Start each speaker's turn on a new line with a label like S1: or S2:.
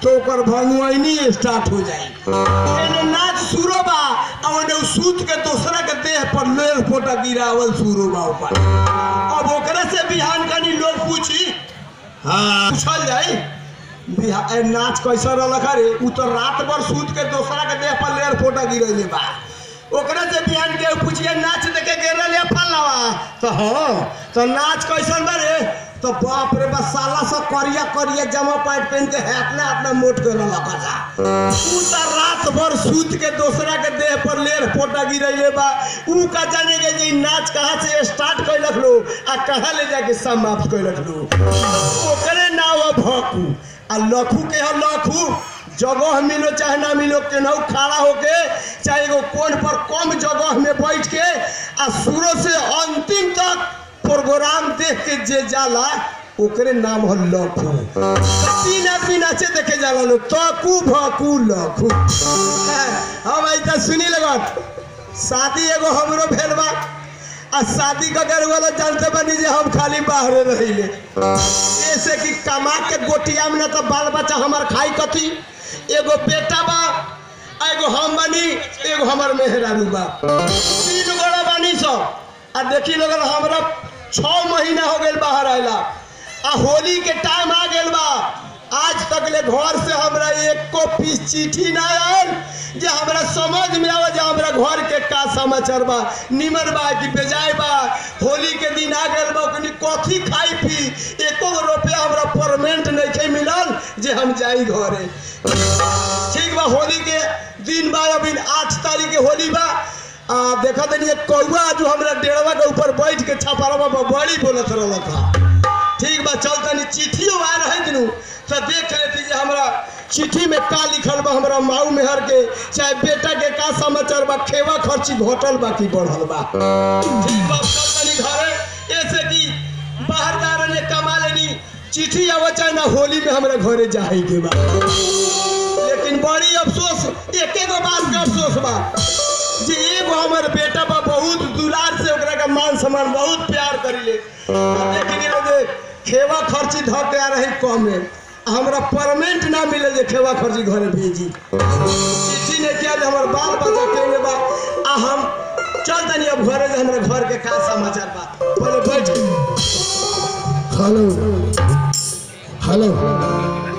S1: तो ओकर भंगुआइनी स्टार्ट हो जाई एने नाच शुरू बा आ ओने उ सूत के दूसरा के देह पर लेर फोटा गिरावल शुरू बा ऊपर अब ओकरा से बिहान कनी लोग पूछी हाँ पूछल जाई बिहा- ए, नाच कैसा रहलक रे उ तो रात भर सूत के दूसरा के देह पर लेर फोटा गिरैले बा ओकरा से बिहान के पूछिए नाच देखे गिरल या फलवा तो हाँ तो नाच कैसन बा रे तो बाप रे बा साला सब करिया करिया जमा पैंट पहन के हाथना हाथना मोट के रहलक जा उ तो रात भर सूत के दूसरा के देह पर लेर फोटा गिरैले बा उ का जाने के जे इ नाच कहाँ से स्टार्ट कैलक लो आ कहाँ ले जाके समाप्त कैलक लो ओकरे नाव है भकू आ लखू के है लखू जगह मिलो चाहे ना मिलो केनाहू खड़ा होके चाहे एगो कोन पर कम जगह में बैठ के आ शुरू से अंतिम तक प्रोग्राम देख के जे जाला ओकरे नाम है लखू तीन आदमी नाचे देखे जाला लोग तकू भकू लखू हम ऐसा सुनी लगत शादी एगो हमरो भेल बा आ शादी का घर वाला जानते बनी जे हम खाली बाहरे रहिले ऐसे कि कमा के गोटिया में ना तो बाल बच्चा हमार खाई कथी एगो बेटा बा आ एगो हम बनी एगो हमार मेहरारू बा तीन गोड़ा बानी सब आ देखी लगल हमरा छः महीना हो गए बाहर आयला आ होली के टाइम आ गए बा आज तक ले घर से हमरा एको पीस चिट्ठी ना आयल जे हमरा समझ में आवे जे हमरा घर के का समाचार बा निमन बा कि बेजाय बा होली के दिन आ गए बा ओकनी कथी खाई पी एको गो रुपया हमरा परमेंट नहीं मिलल जे हम जाई घरे ठीक बा होली के दिन बा अभी आठ तारीख के होली बा आ देखा तनी एक कौआ जो हमरा डेढ़वा के ऊपर बैठ के छपरवा पर बड़ी बोलत रहलक हा ठीक बा चल तनी चिट्ठियो आ रहे दिनु तो देख लेती जे हमरा चिट्ठी में का लिखल बा हमरा माऊ मेहर के चाहे बेटा के का समाचार बा खेवा खर्ची घटल बा कि बढ़ल बा ठीक बा चल तनी घरे ऐसे कि बाहर जा रहे कमा लेनी चिट्ठी आवे चाहे ना होली में हमरा घरे जाए के बा लेकिन बड़ी अफसोस एके गो बात का अफसोस बा जे एगो हमर बेटा बा बहुत दुलार से ओकरा का मान सम्मान बहुत प्यार करिले लेकिन ये जे खेवा खर्ची ध के आ रही कम में हमरा परमेंट ना मिले जे खेवा खर्ची घरे भेजी चिट्ठी ने किया जे हमर बाल बच्चा के बा आ हम चल तनी अब घरे जे हमरा घर के का समाचार बा पहले बैठ
S2: हेलो हेलो